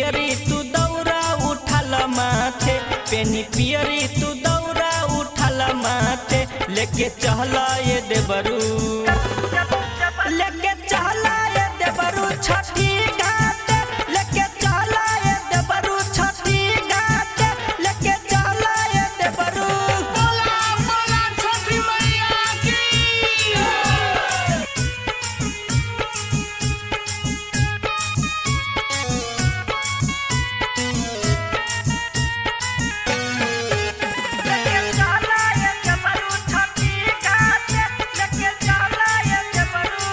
पियरी तू दौरा उठल माथे पेनी पियरी तू दौरा उठल माथे लेके चहला ये देवरू लेके चहला ये देवरू छठी घाट लेके चहला ये देवरू छठी घाट लेके चहला ये देवरू बोला बोला छठी मैया की लेके चहला ये देवरू छठी घाट लेके चहला ये देवरू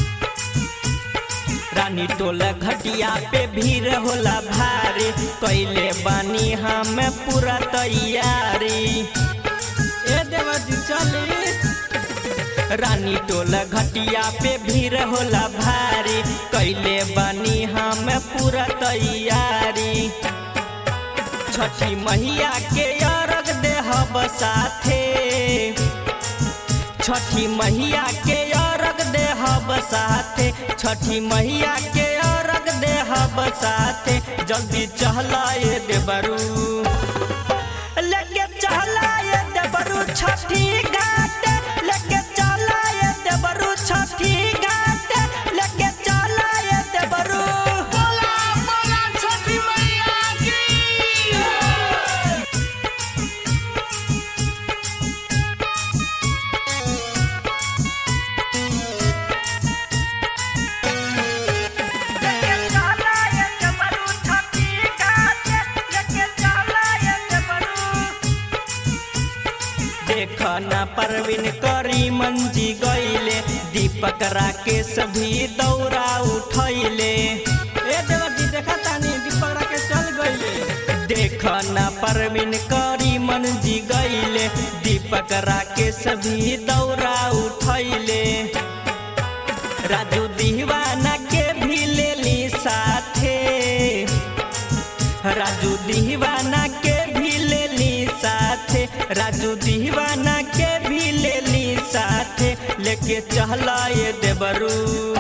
रानी टोला घटिया पे भीड़ होला भारी कैले बानी हम पूरा तैयारी ए देवजी चली रानी टोला घटिया पे भीड़ होला भारी कैले बानी हम पूरा तैयारी छठी मैया के अरग देहब साथे छठी मैया के अरग देहब साथे छठी मैया के अरग देहब साथे जल्दी चहलाए देबरू लेके चहलाए देबरू छठी घाट लेके चहलाए देबरू छठी घाट लेके चहलाए देबरू बोला बोला छठी मैया की लेके चहलाए देबरू छठी घाट लेके चहलाए देबरू देख न परवीन करी मंजी गईले दीपक राकेश भी दौरा उठैले ए देवजी देखा तानी दीपक राकेश चल गईले देख न परवीन करी मंजी गईले दीपक राकेश भी दौरा उठैले राजू दीवाना के भी लेली साथे राजू दीवाना के भी लेली साथे राजू दीवाना के भी लेली साथे लेके चहलाए देबरू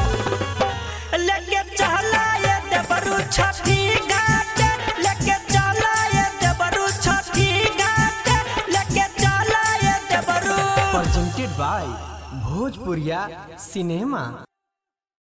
लेके चहलाए देबरू छठी घाट लेके चहलाए देबरू छठी घाट लेके चहलाए देबरू presented by Bhojpuriya Cinema.